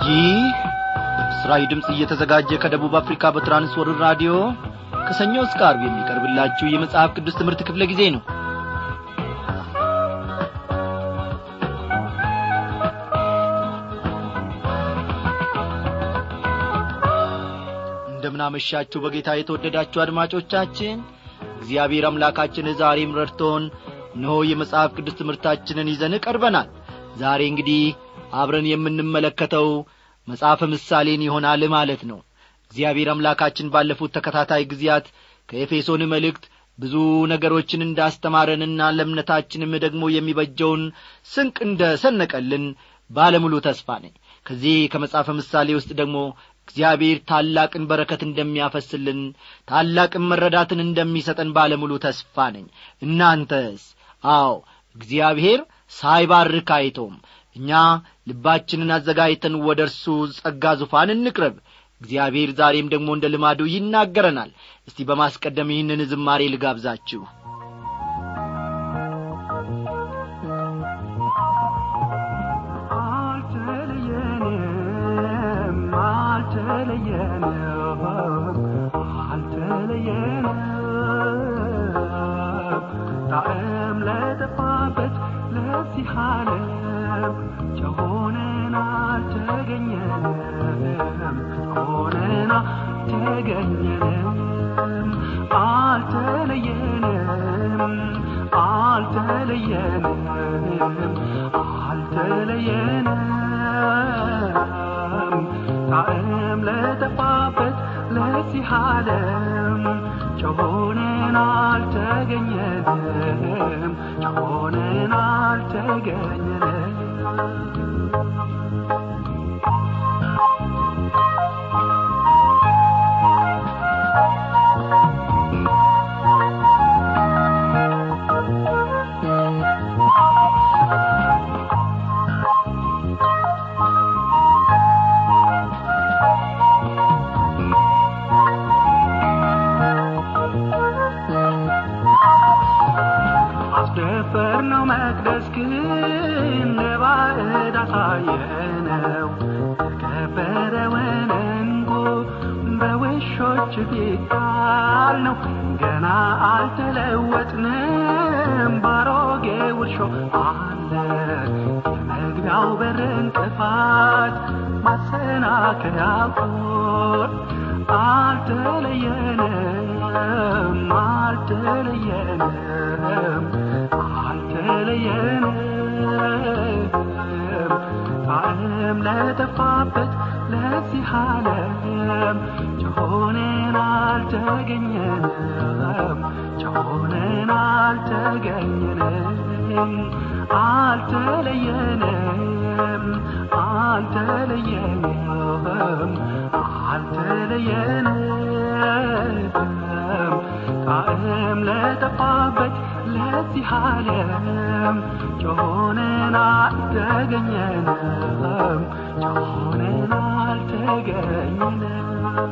ይህ ምስራዊ ድምፅ እየተዘጋጀ ከደቡብ አፍሪካ በትራንስወርር ራዲዮ ከሰኞ እስከ አርብ የሚቀርብላችሁ የመጽሐፍ ቅዱስ ትምህርት ክፍለ ጊዜ ነው እንደምናመሻችሁ በጌታ የተወደዳችሁ አድማጮቻችን እግዚአብሔር አምላካችን ዛሬም ረድቶን እነሆ የመጽሐፍ ቅዱስ ትምህርታችንን ይዘን ቀርበናል ዛሬ እንግዲህ አብረን የምንመለከተው መጽሐፈ ምሳሌን ይሆናል ማለት ነው እግዚአብሔር አምላካችን ባለፉት ተከታታይ ጊዜያት ከኤፌሶን መልእክት ብዙ ነገሮችን እንዳስተማረንና ለእምነታችንም ደግሞ የሚበጀውን ስንቅ እንደ ሰነቀልን ባለሙሉ ተስፋ ነኝ ከዚህ ከመጽሐፈ ምሳሌ ውስጥ ደግሞ እግዚአብሔር ታላቅን በረከት እንደሚያፈስልን ታላቅን መረዳትን እንደሚሰጠን ባለሙሉ ተስፋ ነኝ እናንተስ አዎ እግዚአብሔር ሳይባርክ አይቶም እኛ ልባችንን አዘጋጅተን ወደ እርሱ ጸጋ ዙፋን እንቅረብ እግዚአብሔር ዛሬም ደግሞ እንደ ልማዱ ይናገረናል እስቲ በማስቀደም ይህንን ዝማሬ ልጋብዛችሁ አልተለየንም አልተለየንም አልተለየንም ጣዕም ለጠፋበት ለዚህ ዓለም ጨው ሆነን አልተገኘንም ሆነን አልተገኘንም አልተለየንም አልተለየንም አልተለየንም ጣዕም ለጠፋበት ለዚህ ዓለም ጨው ሆነን አልተገኘንም ጨው ሆነን አልተገኘንም አስደፈርነው መቅደስ ግን ለባዕድ አሳየነው የከበረውን እንቁ በውሾች ፊት ጣልነው ገና አልተለወጥንም ባሮጌ ውርሾ አለ የመግቢያው በር እንቅፋት ማሰናከያ ቁር አልተለየንም አልተለየንም አልተለየንም ጣዕም ለጠፋበት ለዚህ ዓለም ጨሆነን አልተገኘንም ጨሆነን አልተገኘንም አልተለየንም አልተለየንም አልተለየንም ጣዕም ለጠፋበት ለዚህ ዓለም ጮሆነን አልተገኘንም ጮሆነን አልተገኘንም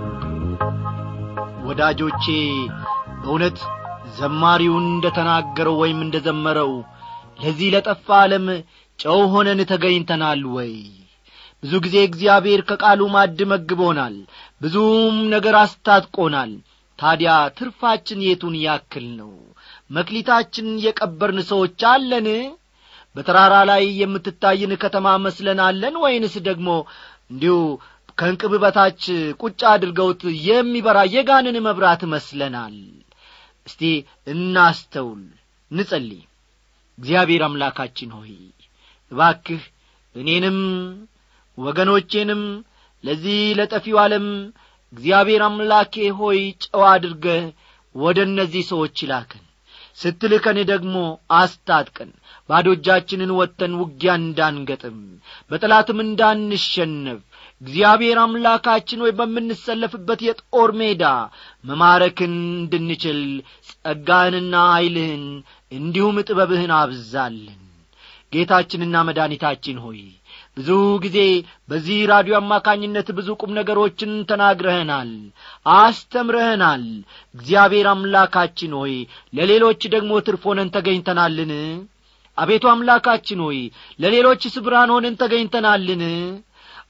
ወዳጆቼ በእውነት ዘማሪውን እንደ ተናገረው ወይም እንደ ዘመረው ለዚህ ለጠፋ ዓለም ጨው ሆነን ተገኝተናል ወይ ብዙ ጊዜ እግዚአብሔር ከቃሉ ማድ መግቦናል ብዙም ነገር አስታጥቆናል ታዲያ ትርፋችን የቱን ያክል ነው መክሊታችን የቀበርን ሰዎች አለን በተራራ ላይ የምትታይን ከተማ መስለናለን ወይንስ ደግሞ እንዲሁ ከእንቅብ በታች ቁጭ አድርገውት የሚበራ የጋንን መብራት መስለናል እስቲ እናስተውል ንጸልይ እግዚአብሔር አምላካችን ሆይ እባክህ እኔንም ወገኖቼንም ለዚህ ለጠፊው ዓለም እግዚአብሔር አምላኬ ሆይ ጨዋ አድርገህ ወደ እነዚህ ሰዎች ላከን ስትልከን ደግሞ አስታጥቀን ባዶ እጃችንን ወጥተን ውጊያ እንዳንገጥም በጠላትም እንዳንሸነፍ እግዚአብሔር አምላካችን ወይ በምንሰለፍበት የጦር ሜዳ መማረክን እንድንችል ጸጋህንና ኀይልህን እንዲሁም ጥበብህን አብዛልን ጌታችንና መድኃኒታችን ሆይ ብዙ ጊዜ በዚህ ራዲዮ አማካኝነት ብዙ ቁም ነገሮችን ተናግረህናል አስተምረህናል እግዚአብሔር አምላካችን ሆይ ለሌሎች ደግሞ ትርፍ ሆነን ተገኝተናልን አቤቱ አምላካችን ሆይ ለሌሎች ስብራን ሆነን ተገኝተናልን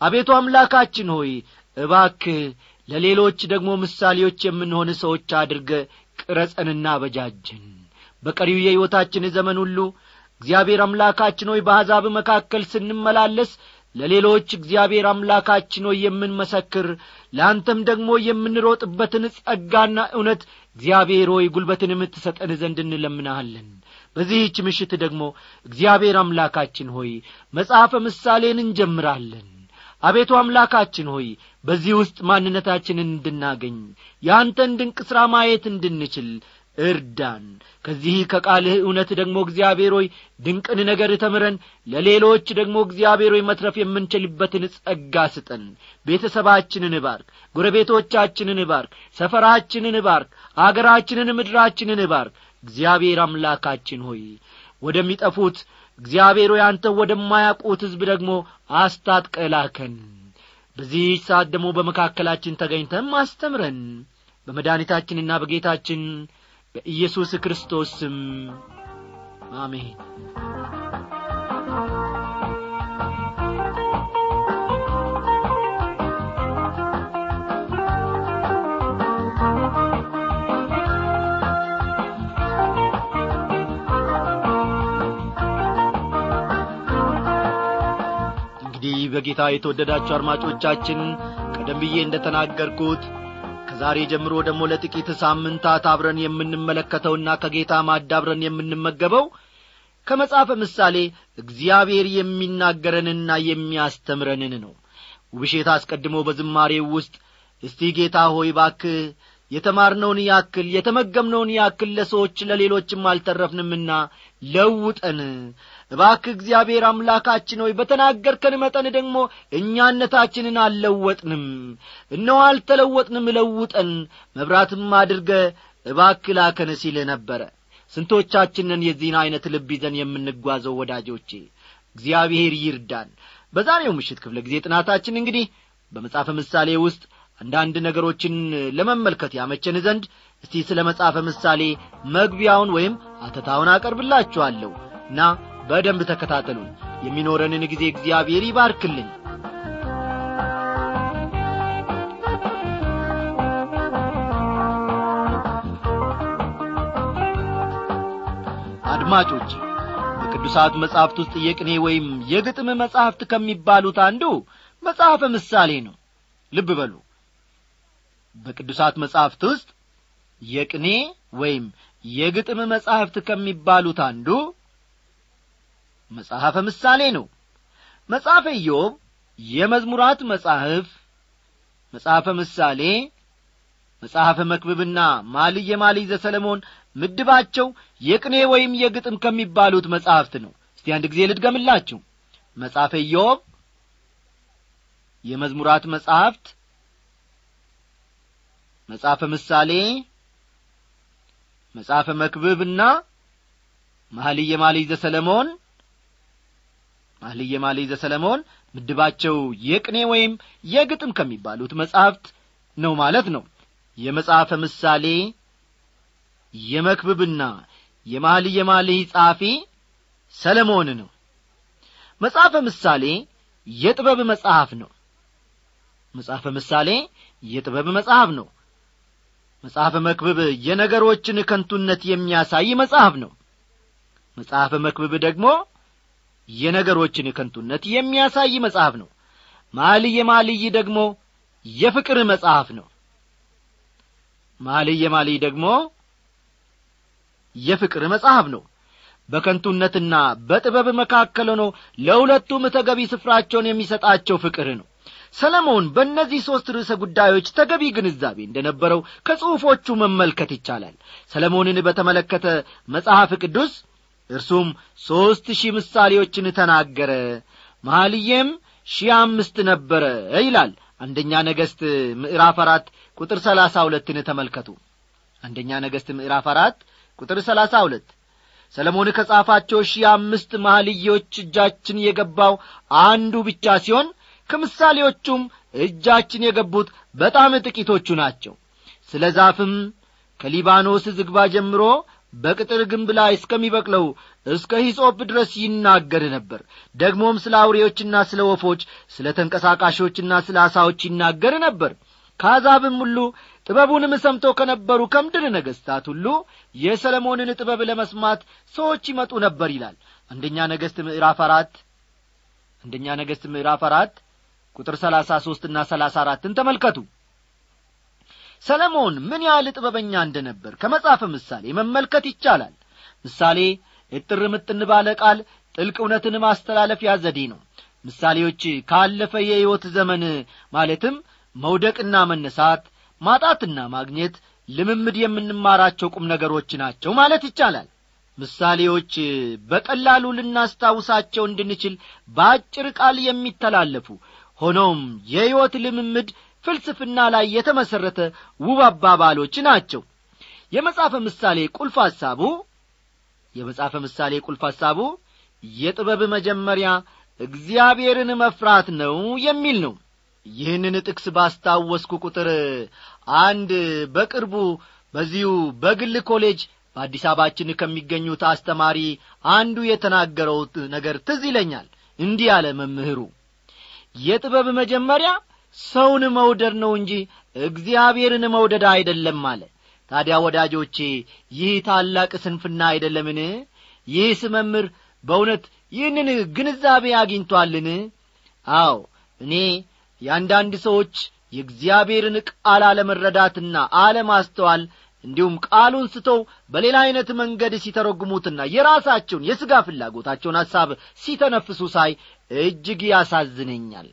አቤቱ አምላካችን ሆይ እባክህ ለሌሎች ደግሞ ምሳሌዎች የምንሆን ሰዎች አድርገ ቅረጸንና በጃጅን በቀሪው የሕይወታችን ዘመን ሁሉ እግዚአብሔር አምላካችን ሆይ በአሕዛብ መካከል ስንመላለስ ለሌሎች እግዚአብሔር አምላካችን ሆይ የምንመሰክር ለአንተም ደግሞ የምንሮጥበትን ጸጋና እውነት እግዚአብሔር ሆይ ጉልበትን የምትሰጠን ዘንድ እንለምናሃለን በዚህች ምሽት ደግሞ እግዚአብሔር አምላካችን ሆይ መጽሐፈ ምሳሌን እንጀምራለን አቤቱ አምላካችን ሆይ በዚህ ውስጥ ማንነታችንን እንድናገኝ የአንተን ድንቅ ሥራ ማየት እንድንችል እርዳን ከዚህ ከቃልህ እውነት ደግሞ እግዚአብሔር ሆይ ድንቅን ነገር ተምረን ለሌሎች ደግሞ እግዚአብሔር ሆይ መትረፍ የምንችልበትን ጸጋ ስጠን ቤተሰባችንን ባርክ ጎረቤቶቻችንን ባርክ ሰፈራችንን ባርክ አገራችንን ምድራችንን ባርክ እግዚአብሔር አምላካችን ሆይ ወደሚጠፉት እግዚአብሔር ሆይ አንተ ወደማያውቁት ሕዝብ ደግሞ አስታጥቀላከን በዚህ ሰዓት ደግሞ በመካከላችን ተገኝተም አስተምረን በመድኃኒታችንና በጌታችን በኢየሱስ ክርስቶስ ስም አሜን እንግዲህ በጌታ የተወደዳችሁ አድማጮቻችን ቀደም ብዬ እንደ ተናገርኩት ከዛሬ ጀምሮ ደግሞ ለጥቂት ሳምንታት አብረን የምንመለከተውና ከጌታ ማድ አብረን የምንመገበው ከመጽሐፈ ምሳሌ እግዚአብሔር የሚናገረንና የሚያስተምረንን ነው ውብሼት አስቀድሞ በዝማሬው ውስጥ እስቲ ጌታ ሆይ ባክህ የተማርነውን ያክል የተመገምነውን ያክል ለሰዎች ለሌሎችም አልተረፍንምና ለውጠን እባክህ እግዚአብሔር አምላካችን ሆይ በተናገርከን መጠን ደግሞ እኛነታችንን አልለወጥንም እነሆ አልተለወጥንም ለውጠን መብራትም አድርገ እባክህ ላከን ሲል ነበረ ስንቶቻችንን የዚህን ዐይነት ልብ ይዘን የምንጓዘው ወዳጆቼ እግዚአብሔር ይርዳን በዛሬው ምሽት ክፍለ ጊዜ ጥናታችን እንግዲህ በመጽሐፈ ምሳሌ ውስጥ አንዳንድ ነገሮችን ለመመልከት ያመቸን ዘንድ እስቲ ስለ መጽሐፈ ምሳሌ መግቢያውን ወይም አተታውን አቀርብላችኋለሁ እና በደንብ ተከታተሉን የሚኖረንን ጊዜ እግዚአብሔር ይባርክልን አድማጮች በቅዱሳት መጻሕፍት ውስጥ የቅኔ ወይም የግጥም መጻሕፍት ከሚባሉት አንዱ መጽሐፈ ምሳሌ ነው ልብ በሉ በቅዱሳት መጻሕፍት ውስጥ የቅኔ ወይም የግጥም መጻሕፍት ከሚባሉት አንዱ መጽሐፈ ምሳሌ ነው መጽሐፈ ኢዮብ የመዝሙራት መጻሕፍ መጽሐፈ ምሳሌ መጽሐፈ መክብብና ማልየ ማልይ ዘሰለሞን ምድባቸው የቅኔ ወይም የግጥም ከሚባሉት መጻሕፍት ነው እስቲ አንድ ጊዜ ልድገምላችሁ መጽሐፈ ኢዮብ የመዝሙራት መጻሕፍት መጽሐፈ ምሳሌ መጽሐፈ መክብብና ማህልየ ማልይ ዘሰለሞን ማህልየ ማልይ ዘሰለሞን ምድባቸው የቅኔ ወይም የግጥም ከሚባሉት መጻሕፍት ነው ማለት ነው የመጽሐፈ ምሳሌ የመክብብና የማህልየ ማልይ ጻፊ ሰለሞን ነው መጽሐፈ ምሳሌ የጥበብ መጽሐፍ ነው መጽሐፈ ምሳሌ የጥበብ መጽሐፍ ነው መጽሐፈ መክብብ የነገሮችን ከንቱነት የሚያሳይ መጽሐፍ ነው መጽሐፈ መክብብ ደግሞ የነገሮችን ከንቱነት የሚያሳይ መጽሐፍ ነው ማልየ ማልይ ደግሞ የፍቅር መጽሐፍ ነው ማልየ ማልይ ደግሞ የፍቅር መጽሐፍ ነው በከንቱነትና በጥበብ መካከል ሆኖ ለሁለቱም ተገቢ ስፍራቸውን የሚሰጣቸው ፍቅር ነው ሰለሞን በእነዚህ ሦስት ርዕሰ ጉዳዮች ተገቢ ግንዛቤ እንደነበረው ከጽሑፎቹ መመልከት ይቻላል ሰለሞንን በተመለከተ መጽሐፍ ቅዱስ እርሱም ሦስት ሺህ ምሳሌዎችን ተናገረ መሐልዬም ሺህ አምስት ነበረ ይላል አንደኛ ነገሥት ምዕራፍ አራት ቁጥር ሰላሳ ሁለትን ተመልከቱ አንደኛ ነገሥት ምዕራፍ አራት ቁጥር ሰላሳ ሁለት ሰለሞን ከጻፋቸው ሺህ አምስት መሐልዮች እጃችን የገባው አንዱ ብቻ ሲሆን ከምሳሌዎቹም እጃችን የገቡት በጣም ጥቂቶቹ ናቸው ስለ ዛፍም ከሊባኖስ ዝግባ ጀምሮ በቅጥር ግንብ ላይ እስከሚበቅለው እስከ ሂጾጵ ድረስ ይናገር ነበር ደግሞም ስለ አውሬዎችና ስለ ወፎች ስለ ተንቀሳቃሾችና ስለ አሳዎች ይናገር ነበር ከአሕዛብም ሁሉ ጥበቡንም ሰምተው ከነበሩ ከምድር ነገሥታት ሁሉ የሰለሞንን ጥበብ ለመስማት ሰዎች ይመጡ ነበር ይላል አንደኛ ነገሥት ምዕራፍ አራት አንደኛ ነገሥት ምዕራፍ አራት ቁጥር ሰላሳ ሦስትና ሰላሳ አራትን ተመልከቱ ሰለሞን ምን ያህል ጥበበኛ እንደነበር ከመጽሐፈ ምሳሌ መመልከት ይቻላል ምሳሌ እጥር ምጥን ባለ ቃል ጥልቅ እውነትን ማስተላለፊያ ዘዴ ነው ምሳሌዎች ካለፈ የሕይወት ዘመን ማለትም መውደቅና መነሳት ማጣትና ማግኘት ልምምድ የምንማራቸው ቁም ነገሮች ናቸው ማለት ይቻላል ምሳሌዎች በቀላሉ ልናስታውሳቸው እንድንችል በአጭር ቃል የሚተላለፉ ሆኖም የሕይወት ልምምድ ፍልስፍና ላይ የተመሠረተ ውብ አባባሎች ናቸው የመጽሐፈ ምሳሌ ቁልፍ ሐሳቡ የመጽሐፈ ምሳሌ ቁልፍ ሐሳቡ የጥበብ መጀመሪያ እግዚአብሔርን መፍራት ነው የሚል ነው ይህንን ጥቅስ ባስታወስኩ ቁጥር አንድ በቅርቡ በዚሁ በግል ኮሌጅ በአዲስ አበባችን ከሚገኙት አስተማሪ አንዱ የተናገረው ነገር ትዝ ይለኛል እንዲህ አለ መምህሩ የጥበብ መጀመሪያ ሰውን መውደድ ነው እንጂ እግዚአብሔርን መውደድ አይደለም አለ ታዲያ ወዳጆቼ ይህ ታላቅ ስንፍና አይደለምን ይህስ መምህር በእውነት ይህንን ግንዛቤ አግኝቶአልን አዎ እኔ የአንዳንድ ሰዎች የእግዚአብሔርን ቃል አለመረዳትና አለማስተዋል እንዲሁም ቃሉን ስተው በሌላ ዐይነት መንገድ ሲተረጉሙትና የራሳቸውን የሥጋ ፍላጎታቸውን ሐሳብ ሲተነፍሱ ሳይ እጅግ ያሳዝነኛል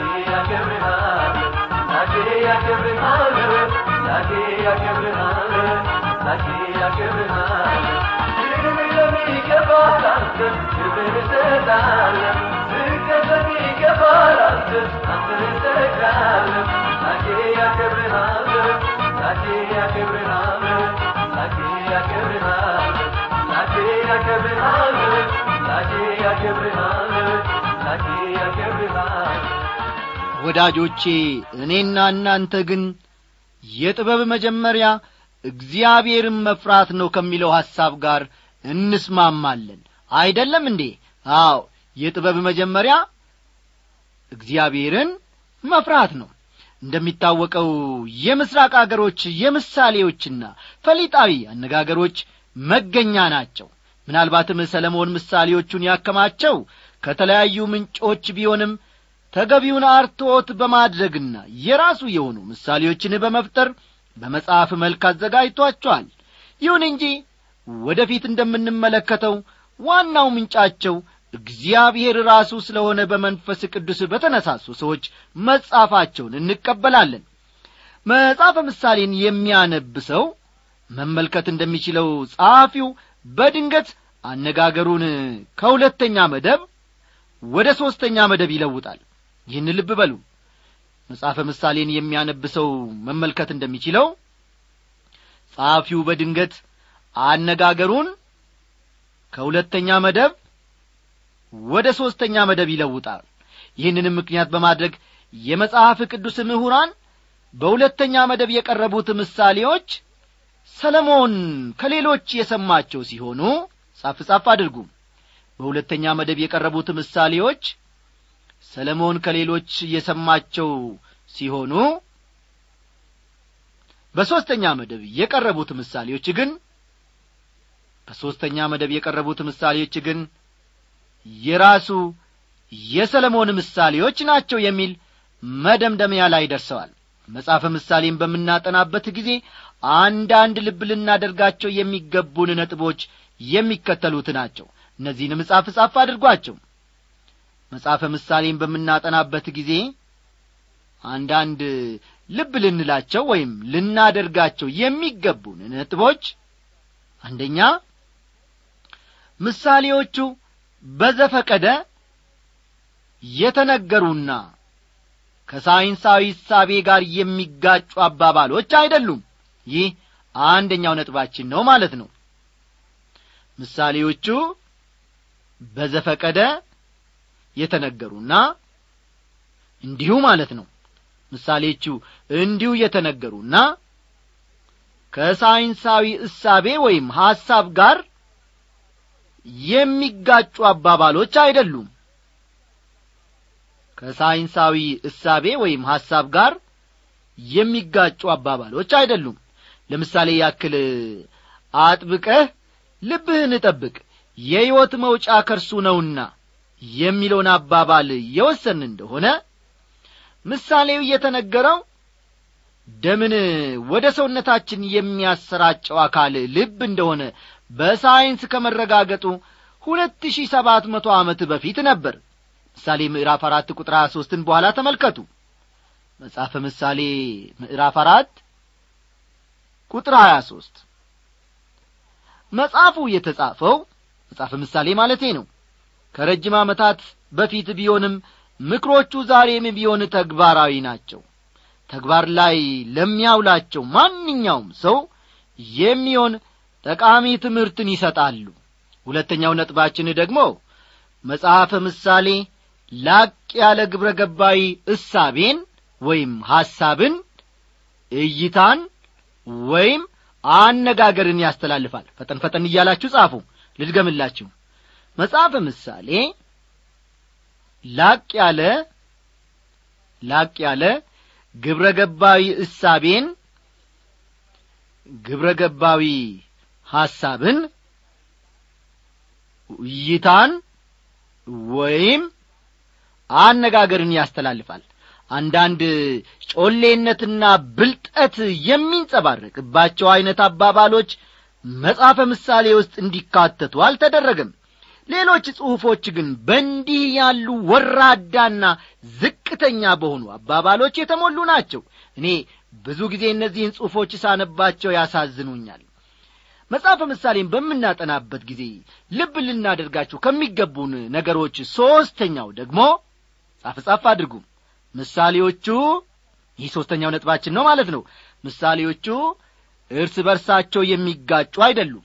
ያከብርሃል ላኬ ያከብርሃለሁ ክብር ለሚገባ ላንተ ክብር እሰጣለሁ ዝገት ለሚገባ ላንተ አንተ እሰግዳለሁ ላኬ ያከብርሃለሁ ላኬ ያከብርሃለሁ ላኬ ያከብርሃለሁ ላኬ ያከብርሃለሁ ላኬ ያከብርሃለሁ ላኬ ያከብርሃለሁ ወዳጆቼ እኔና እናንተ ግን የጥበብ መጀመሪያ እግዚአብሔርን መፍራት ነው ከሚለው ሐሳብ ጋር እንስማማለን አይደለም እንዴ አዎ የጥበብ መጀመሪያ እግዚአብሔርን መፍራት ነው እንደሚታወቀው የምስራቅ አገሮች የምሳሌዎችና ፈሊጣዊ አነጋገሮች መገኛ ናቸው ምናልባትም ሰለሞን ምሳሌዎቹን ያከማቸው ከተለያዩ ምንጮች ቢሆንም ተገቢውን አርትዖት በማድረግና የራሱ የሆኑ ምሳሌዎችን በመፍጠር በመጽሐፍ መልክ አዘጋጅቷቸዋል ይሁን እንጂ ወደፊት እንደምንመለከተው ዋናው ምንጫቸው እግዚአብሔር ራሱ ስለሆነ በመንፈስ ቅዱስ በተነሳሱ ሰዎች መጻፋቸውን እንቀበላለን መጽሐፈ ምሳሌን የሚያነብ ሰው መመልከት እንደሚችለው ጸሐፊው በድንገት አነጋገሩን ከሁለተኛ መደብ ወደ ሦስተኛ መደብ ይለውጣል ይህን ልብ በሉ መጽሐፈ ምሳሌን የሚያነብ ሰው መመልከት እንደሚችለው ጸሐፊው በድንገት አነጋገሩን ከሁለተኛ መደብ ወደ ሦስተኛ መደብ ይለውጣል ይህንንም ምክንያት በማድረግ የመጽሐፍ ቅዱስ ምሁራን በሁለተኛ መደብ የቀረቡት ምሳሌዎች ሰለሞን ከሌሎች የሰማቸው ሲሆኑ ጻፍ ጻፍ አድርጉ በሁለተኛ መደብ የቀረቡት ምሳሌዎች ሰለሞን ከሌሎች የሰማቸው ሲሆኑ በሦስተኛ መደብ የቀረቡት ምሳሌዎች ግን በሦስተኛ መደብ የቀረቡት ምሳሌዎች ግን የራሱ የሰለሞን ምሳሌዎች ናቸው የሚል መደምደሚያ ላይ ደርሰዋል መጽሐፈ ምሳሌን በምናጠናበት ጊዜ አንዳንድ ልብ ልናደርጋቸው የሚገቡን ነጥቦች የሚከተሉት ናቸው እነዚህንም ጻፍ ጻፍ አድርጓቸው መጽሐፈ ምሳሌን በምናጠናበት ጊዜ አንዳንድ ልብ ልንላቸው ወይም ልናደርጋቸው የሚገቡን ነጥቦች አንደኛ ምሳሌዎቹ በዘፈቀደ የተነገሩና ከሳይንሳዊ እሳቤ ጋር የሚጋጩ አባባሎች አይደሉም ይህ አንደኛው ነጥባችን ነው ማለት ነው ምሳሌዎቹ በዘፈቀደ የተነገሩና እንዲሁ ማለት ነው ምሳሌዎቹ እንዲሁ የተነገሩና ከሳይንሳዊ እሳቤ ወይም ሐሳብ ጋር የሚጋጩ አባባሎች አይደሉም ከሳይንሳዊ እሳቤ ወይም ሐሳብ ጋር የሚጋጩ አባባሎች አይደሉም ለምሳሌ ያክል አጥብቀህ ልብህን እጠብቅ የሕይወት መውጫ ከርሱ ነውና የሚለውን አባባል የወሰን እንደሆነ ምሳሌው የተነገረው ደምን ወደ ሰውነታችን የሚያሰራጨው አካል ልብ እንደሆነ በሳይንስ ከመረጋገጡ ሁለት ሺህ ሰባት መቶ ዓመት በፊት ነበር ምሳሌ ምዕራፍ አራት ቁጥር ሀያ ሦስትን በኋላ ተመልከቱ መጽሐፈ ምሳሌ ምዕራፍ አራት ቁጥር ሀያ ሦስት መጽሐፉ የተጻፈው መጽሐፈ ምሳሌ ማለቴ ነው ከረጅም ዓመታት በፊት ቢሆንም ምክሮቹ ዛሬም ቢሆን ተግባራዊ ናቸው ተግባር ላይ ለሚያውላቸው ማንኛውም ሰው የሚሆን ጠቃሚ ትምህርትን ይሰጣሉ ሁለተኛው ነጥባችን ደግሞ መጽሐፈ ምሳሌ ላቅ ያለ ግብረ ገባዊ እሳቤን ወይም ሐሳብን እይታን ወይም አነጋገርን ያስተላልፋል ፈጠን ፈጠን እያላችሁ ጻፉ ልድገምላችሁ መጽሐፈ ምሳሌ ላቅ ያለ ላቅ ያለ ግብረ ገባዊ እሳቤን ግብረ ገባዊ ሐሳብን እይታን ወይም አነጋገርን ያስተላልፋል አንዳንድ ጮሌነትና ብልጠት የሚንጸባረቅባቸው ዐይነት አባባሎች መጽሐፈ ምሳሌ ውስጥ እንዲካተቱ አልተደረገም ሌሎች ጽሑፎች ግን በእንዲህ ያሉ ወራዳና ዝቅተኛ በሆኑ አባባሎች የተሞሉ ናቸው እኔ ብዙ ጊዜ እነዚህን ጽሑፎች ሳነባቸው ያሳዝኑኛል መጽሐፈ ምሳሌን በምናጠናበት ጊዜ ልብ ልናደርጋችሁ ከሚገቡን ነገሮች ሦስተኛው ደግሞ ጻፍ ጻፍ አድርጉ ምሳሌዎቹ ይህ ሦስተኛው ነጥባችን ነው ማለት ነው ምሳሌዎቹ እርስ በርሳቸው የሚጋጩ አይደሉም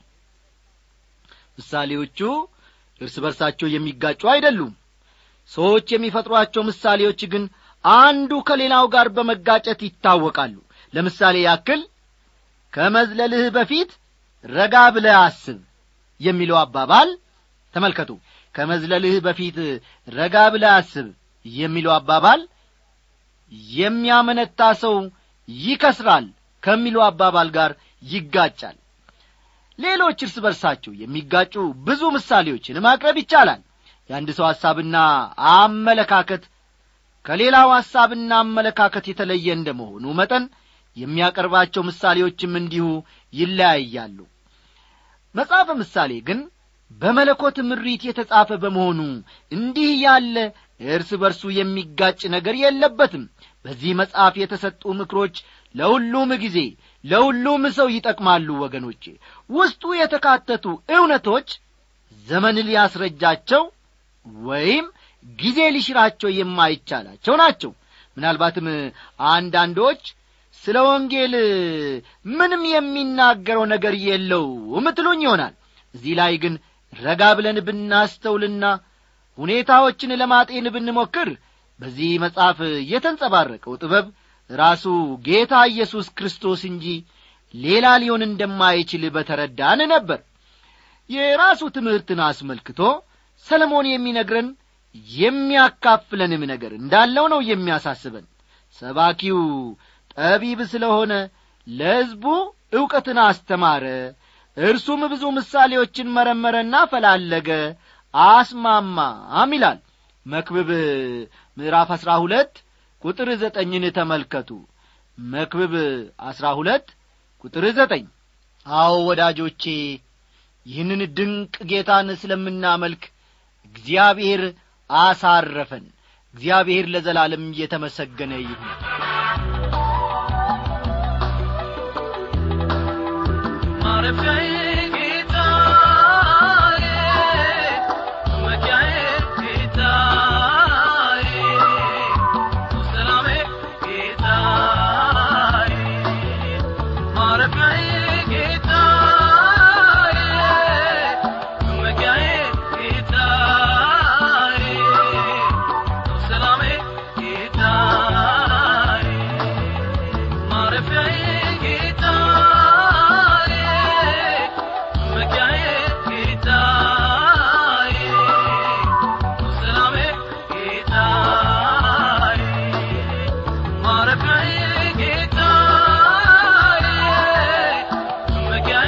ምሳሌዎቹ እርስ በርሳቸው የሚጋጩ አይደሉም ሰዎች የሚፈጥሯቸው ምሳሌዎች ግን አንዱ ከሌላው ጋር በመጋጨት ይታወቃሉ ለምሳሌ ያክል ከመዝለልህ በፊት ረጋ ብለህ አስብ የሚለው አባባል ተመልከቱ ከመዝለልህ በፊት ረጋ ብለህ አስብ የሚለው አባባል የሚያመነታ ሰው ይከስራል ከሚለው አባባል ጋር ይጋጫል ሌሎች እርስ በርሳቸው የሚጋጩ ብዙ ምሳሌዎችን ማቅረብ ይቻላል የአንድ ሰው ሐሳብና አመለካከት ከሌላው ሐሳብና አመለካከት የተለየ እንደ መሆኑ መጠን የሚያቀርባቸው ምሳሌዎችም እንዲሁ ይለያያሉ መጽሐፈ ምሳሌ ግን በመለኮት ምሪት የተጻፈ በመሆኑ እንዲህ ያለ እርስ በርሱ የሚጋጭ ነገር የለበትም በዚህ መጽሐፍ የተሰጡ ምክሮች ለሁሉም ጊዜ ለሁሉም ሰው ይጠቅማሉ ወገኖቼ ውስጡ የተካተቱ እውነቶች ዘመን ሊያስረጃቸው ወይም ጊዜ ሊሽራቸው የማይቻላቸው ናቸው ምናልባትም አንዳንዶች ስለ ወንጌል ምንም የሚናገረው ነገር የለውም ትሉኝ ይሆናል እዚህ ላይ ግን ረጋ ብለን ብናስተውልና ሁኔታዎችን ለማጤን ብንሞክር በዚህ መጽሐፍ የተንጸባረቀው ጥበብ ራሱ ጌታ ኢየሱስ ክርስቶስ እንጂ ሌላ ሊሆን እንደማይችል በተረዳን ነበር የራሱ ትምህርትን አስመልክቶ ሰለሞን የሚነግረን የሚያካፍለንም ነገር እንዳለው ነው የሚያሳስበን ሰባኪው ጠቢብ ስለሆነ ለሕዝቡ ዕውቀትን አስተማረ እርሱም ብዙ ምሳሌዎችን መረመረና ፈላለገ አስማማም ይላል መክብብ ምዕራፍ አሥራ ሁለት ቁጥር ዘጠኝን ተመልከቱ መክብብ አሥራ ሁለት ቁጥር ዘጠኝ አዎ ወዳጆቼ ይህንን ድንቅ ጌታን ስለምናመልክ እግዚአብሔር አሳረፈን እግዚአብሔር ለዘላለም እየተመሰገነ ይሁን ማረፊያዬ ጌታዬ መመኪያዬ ጌታዬ ሰላሜ ጌታዬ ማረፊያዬ ጌታዬ መመኪያዬ ጌታዬ ሰላሜ ጌታዬ ማረፊያዬ ጌታዬ መመኪያዬ ጌታዬ ሰላሜ ጌታዬ ማረፊያዬ ጌታዬ መመኪያዬ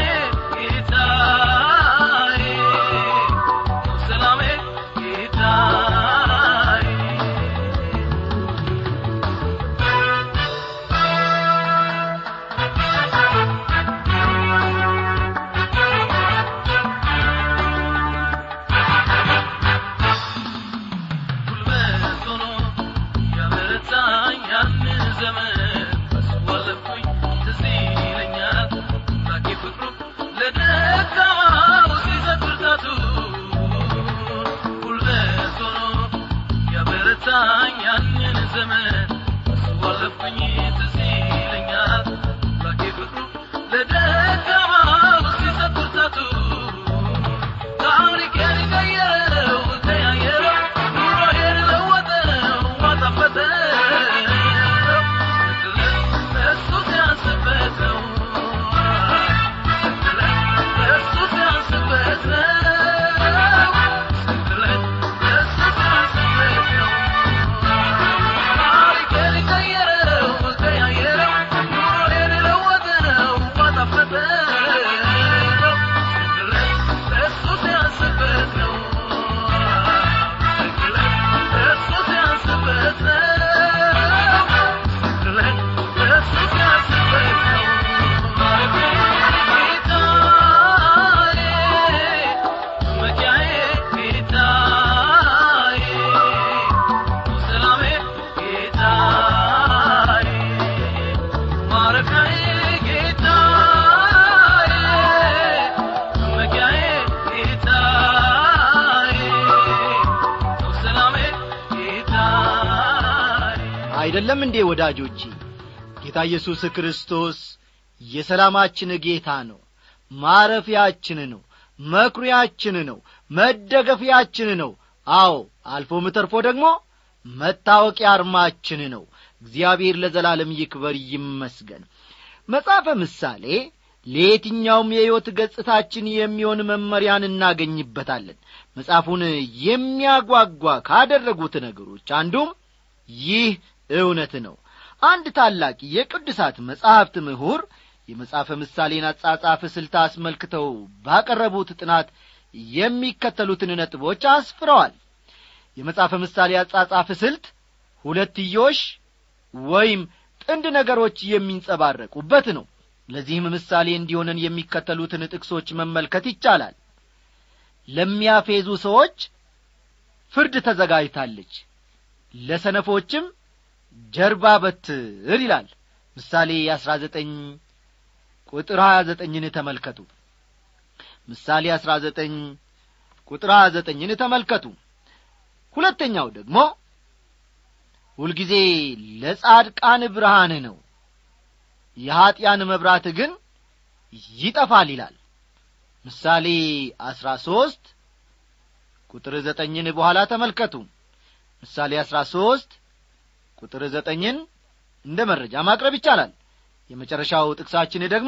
አይደለም እንዴ ወዳጆቼ ጌታ ኢየሱስ ክርስቶስ የሰላማችን ጌታ ነው ማረፊያችን ነው መኩሪያችን ነው መደገፊያችን ነው አዎ አልፎም ተርፎ ደግሞ መታወቂያ አርማችን ነው እግዚአብሔር ለዘላለም ይክበር ይመስገን መጽሐፈ ምሳሌ ለየትኛውም የሕይወት ገጽታችን የሚሆን መመሪያን እናገኝበታለን መጽሐፉን የሚያጓጓ ካደረጉት ነገሮች አንዱም ይህ እውነት ነው አንድ ታላቅ የቅዱሳት መጻሕፍት ምሁር የመጽሐፈ ምሳሌን አጻጻፍ ስልት አስመልክተው ባቀረቡት ጥናት የሚከተሉትን ነጥቦች አስፍረዋል የመጽሐፈ ምሳሌ አጻጻፍ ስልት ሁለትዮሽ ወይም ጥንድ ነገሮች የሚንጸባረቁበት ነው ለዚህም ምሳሌ እንዲሆነን የሚከተሉትን ጥቅሶች መመልከት ይቻላል ለሚያፌዙ ሰዎች ፍርድ ተዘጋጅታለች ለሰነፎችም ጀርባ በትር ይላል ምሳሌ አሥራ ዘጠኝ ቁጥር ሀያ ዘጠኝን ተመልከቱ ምሳሌ አሥራ ዘጠኝ ቁጥር ሀያ ዘጠኝን ተመልከቱ ሁለተኛው ደግሞ ሁልጊዜ ለጻድቃን ብርሃን ነው የኀጢያን መብራት ግን ይጠፋል ይላል ምሳሌ አሥራ ሦስት ቁጥር ዘጠኝን በኋላ ተመልከቱ ምሳሌ አሥራ ሦስት ቁጥር ዘጠኝን እንደ መረጃ ማቅረብ ይቻላል የመጨረሻው ጥቅሳችን ደግሞ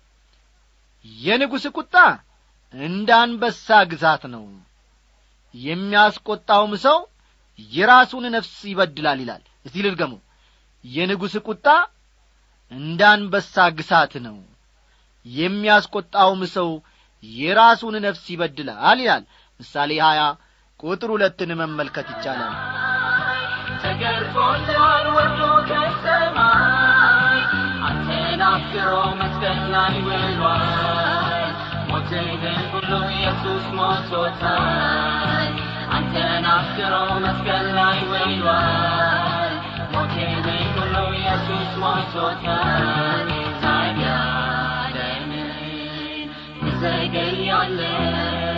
የንጉሥ ቁጣ እንደ አንበሳ ግዛት ነው የሚያስቈጣውም ሰው የራሱን ነፍስ ይበድላል ይላል እስቲ ልድገሙ የንጉሥ ቁጣ እንደ አንበሳ ግሳት ነው የሚያስቈጣውም ሰው የራሱን ነፍስ ይበድላል ይላል ምሳሌ ሀያ ቁጥር ሁለትን መመልከት ይቻላል ተገርፎልሃል ወርዶ ከሰማይ አንተን አፍቅሮ መስቀል ላይ ውሏል ሞትህን ሁሉ ኢየሱስ ሞቶታል አንተን አፍቅሮ መስቀል ላይ ውሏል ሞትህን ሁሉ ኢየሱስ ሞቶታል ታዲያ ለምን ትዘገያለህ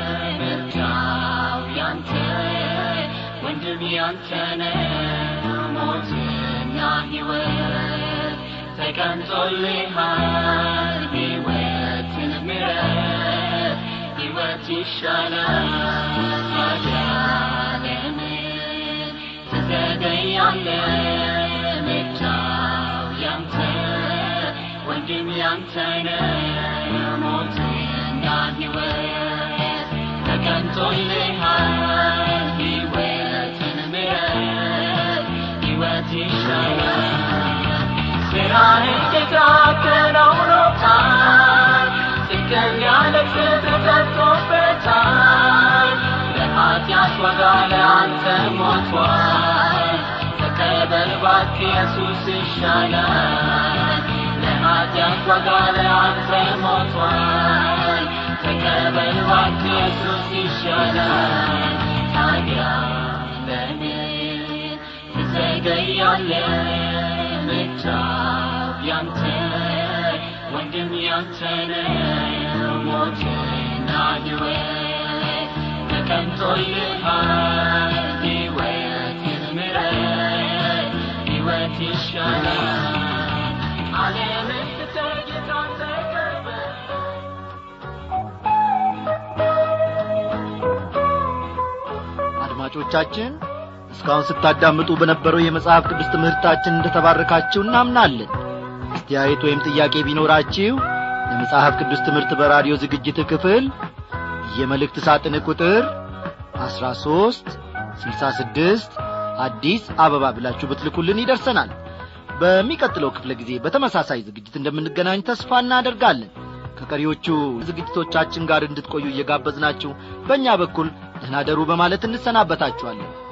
ምርጫው ያንተ ወንድም ያንተ ነው ሞትና ሕይወት ተቀምጦልሃል ሕይወትን ምረት ሕይወት ይሻላል ታዲያ ለምን ትዘገያለህ ምርጫው ያንተ ወንድም ያንተ ነው ሞትና ሕይወት ተቀምጦልሃል ሕይወትን ምረት ሕይወት ይሻላል ስራህን ጌታ ከናውኖታል ጽድቅን ያለቅስ ተቀጥቶበታል ለኃጢአት ዋጋ ለአንተ ሞቷል ተቀበል እባክህ ኢየሱስ ይሻላል ለኃጢአት ዋጋ ለአንተ ሞቷል ተቀበል እባክህ ኢየሱስ ይሻላል ታዲያ ለምን ትዘገያለህ ምርጫው ያንተ ወንድም ያንተ ነው ሞትና ሕይወት ተቀምጦልሃል ሕይወትን ምረት ሕይወት ይሻላል ዓለምን ትተህ ጌታን ተቀበል አድማጮቻችን እስካሁን ስታዳምጡ በነበረው የመጽሐፍ ቅዱስ ትምህርታችን እንደ ተባረካችሁ እናምናለን አስተያየት ወይም ጥያቄ ቢኖራችሁ ለመጽሐፍ ቅዱስ ትምህርት በራዲዮ ዝግጅት ክፍል የመልእክት ሳጥን ቁጥር 13 66 አዲስ አበባ ብላችሁ ብትልኩልን ይደርሰናል በሚቀጥለው ክፍለ ጊዜ በተመሳሳይ ዝግጅት እንደምንገናኝ ተስፋ እናደርጋለን ከቀሪዎቹ ዝግጅቶቻችን ጋር እንድትቆዩ እየጋበዝናችሁ በእኛ በኩል ደህና ደሩ በማለት እንሰናበታችኋለን